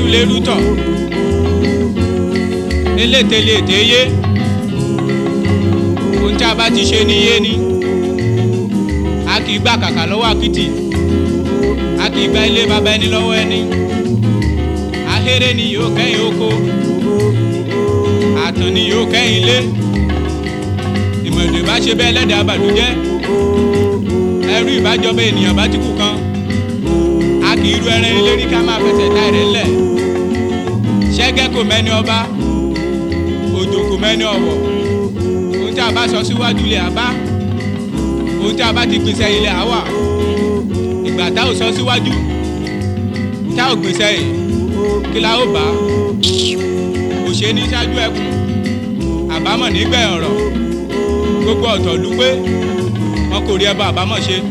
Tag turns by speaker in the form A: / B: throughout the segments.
A: lérú tọ̀ elételèté yé ohun tí a bá ti ṣe ní yé ni a kì í gbà kàkà lọ́wọ́ àkìtì a kì í gba ilé baba ẹni lọ́wọ́ ẹni ahéré ni yóò kẹ́yìn oko àtàn ni yóò kẹ́yìn ilé ìmọ̀lẹ̀ bá ṣe bẹ́ẹ̀ lẹ́dàá àbàdújẹ́ ẹrú ìbájọba ènìyàn bá ti kú kan a kì í ru ẹran ilé rí ká máa fẹsẹ̀ dá ẹ̀rẹ́ ńlẹ̀ ṣẹ́gẹ́ kò mẹ́ni ọba òjò kò mẹ́ni ọ̀wọ̀ ohun tí a bá sọ síwájú ilẹ̀ àbá ohun tí a bá ti gbèsè ilẹ̀ àwà ìgbà tá ò sọ síwájú tá ò gbèsè yìí kí la ó bá kò ṣe ní ṣáájú ẹkùn àbámọ̀ nígbẹ̀yìn ọ̀rọ̀ gbogbo ọ̀tọ̀ lù pé wọn kò rí ẹbọ àbámọ̀ ṣe.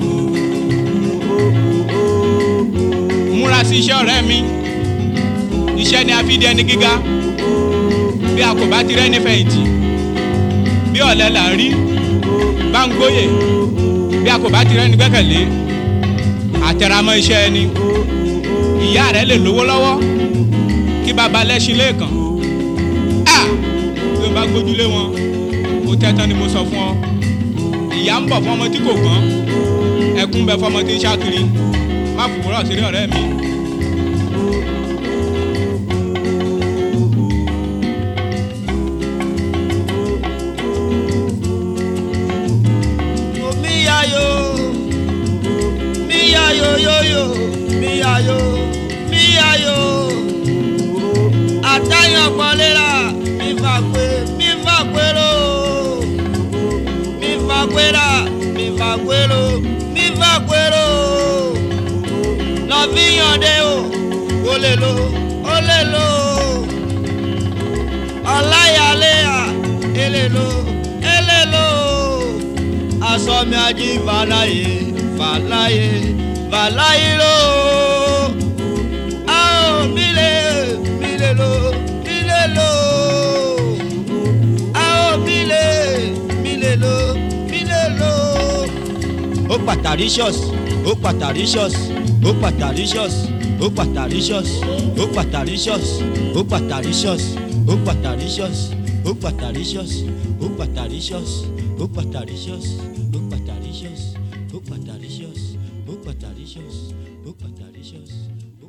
A: múra sí iṣẹ́ ọ̀rẹ́ mi iṣẹ́ ni a fi di ẹni gíga bí a kò bá ti rẹ́ni fẹ̀yìntì bí ọ̀lẹ là ń rí bá ń gbóyè bí a kò bá ti rẹ́ni gbẹ́kẹ̀lé àtẹramọ́ iṣẹ́ ẹni ìyá rẹ lè lówó lọ́wọ́ kí baba lẹ́sìn lẹ́ẹ̀kan a bí o bá gbójúlé wọn o tẹ́tán ni mo sọ fún ọ ìyá ń bọ̀ fún ọmọ tí kò gbọ́n ẹkún bẹ fọmọ tí ń ṣákiri má fòwúrọ̀ sí ọ̀rẹ́ mi.
B: Miyayo, miyayo yoyo, miyayo, miyayo. Àtàyàn pọ̀lẹ́ra, mi fà pé, mi fà pérò. Mi fà pérà, mi fà pérò, mi fà pérò. Lọ fi yànde o, o lè lo, o lè lo. Ọláyàlẹ́yà, èlè lo, èlè lo asọmi ají fàlàyé fàlàyé fàlàyé ló. a ò mílè mílè ló mílè ló. a ò mílè mílè ló mílè ló. ó pàtàríṣọ́s ó pàtàríṣọ́s ó pàtàríṣọ́s ó pàtàríṣọ́s ó pàtàríṣọ́s ó pàtàríṣọ́s ó pàtàríṣọ́s ó pàtàríṣọ́s ó pàtàríṣọ́s ó pàtàríṣọ́s ó pàtàríṣọ́s ó pàtàríṣọ́s ó pàtàríṣọ́s ó pàtàríṣọ́s ó